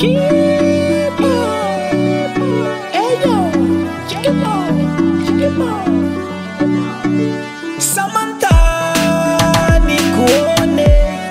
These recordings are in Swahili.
Samantha, nikuone.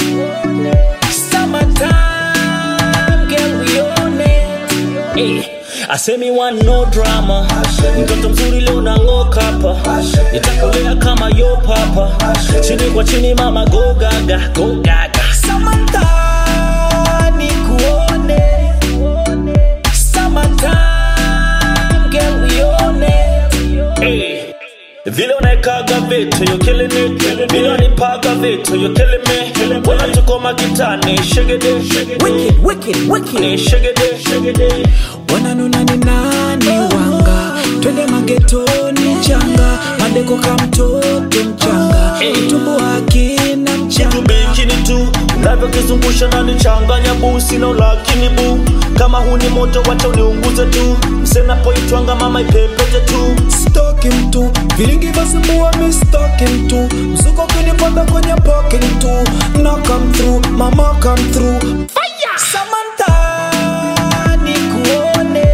Summertime, girl, uione. Eh, Asemi want no drama mtoto mzuri leo nang'oka hapa nitakulea kama yo papa chini kwa chini mama go gaga go gaga Samantha, nikuone. Summertime, girl, uione. Eh, vile unaekaga vitu you killing it vile unipaga vitu you killing me wala tuko makitani shigede Wicked, wicked, wicked. ni shigede shigede wananuna ni nani wanga twende magetoni changa madeko ka mtoto mchanga utumbo akina mchanga tubikini tu unavyokizungusha na nichanganya busi na lakini bu kama huni moto wacha uniunguze tu msenapoitwanga mama ipepete tu stoki mtu vilingi vasumbua mi stoki mtu msuko kunipanda kwenye pokeni tu na come through mama come through Samantha, nikuone.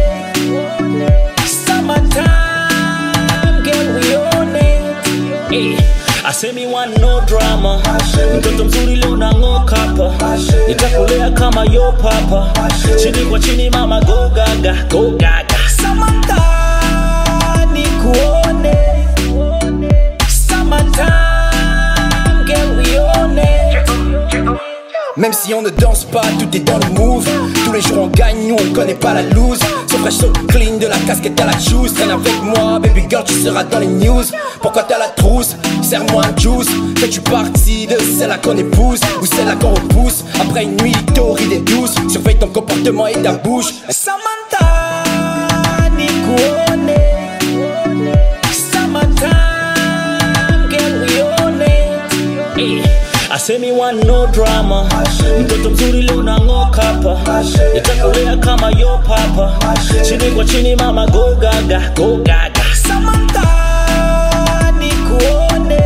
Summertime, girl, uione. Eh, Asemi want no drama mtoto mzuri leo nang'oka hapa nitakulea kama yo papa chini kwa chini mama go gaga go gaga Samantha, nikuone. Summertime, girl, uione. Même si on ne danse pas, tout est dans le move. Tous les jours on gagne, nous on connaît pas la lose. So fresh, so clean, de la casquette à la choose. Traîne avec moi, baby girl, tu seras dans les news. Pourquoi t'as la trousse Serre-moi un juice. Fais-tu partie de celle-là qu'on épouse ou celle-là qu'on repousse Après une nuit torride et douce, surveille ton comportement et ta bouche. Samantha, nikuone. Summertime, girl, uione. Eh, Asemi want no drama mtoto mzuri leo nang'oka hapa nitakulea kama yo papa chini kwa chini mama go gaga go gaga Samantha, nikuone.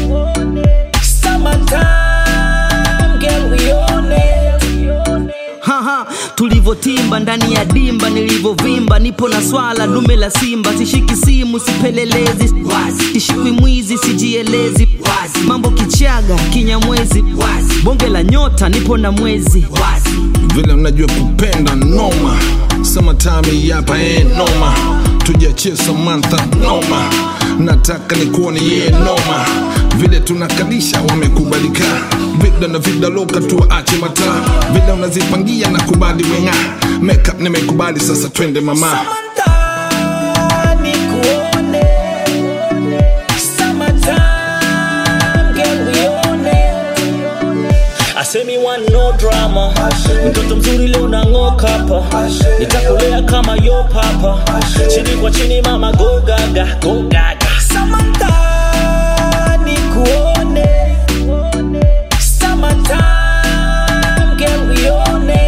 Summertime, girl, uione. haha tulivotimba ndani ya dimba nilivovimba nipo na swala dume la simba sishiki simu sipelelezi sishikwi mwizi sijielezi mambo kichaga kinyamwezi bonge la nyota nipo na mwezi vile unajua kupenda noma summertime hapa eh noma tujiachie Samantha noma nataka nikuone ye noma vile tunakalisha wamekubalika vida na vida loka tuache mataa vile unazipangia na kubali wenga makeup nimekubali sasa twende mama Samantha, nikuone. Summertime, girl, uione. Asemi want no drama mtoto mzuri leo nang'oka hapa nitakulea kama yo papa chini kwa chini mama go gaga go gaga Samantha, nikuone. Summertime, girl, uione.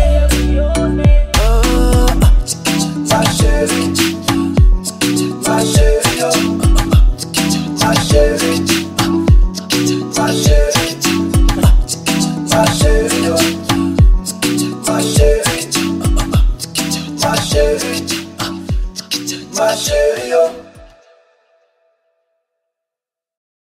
My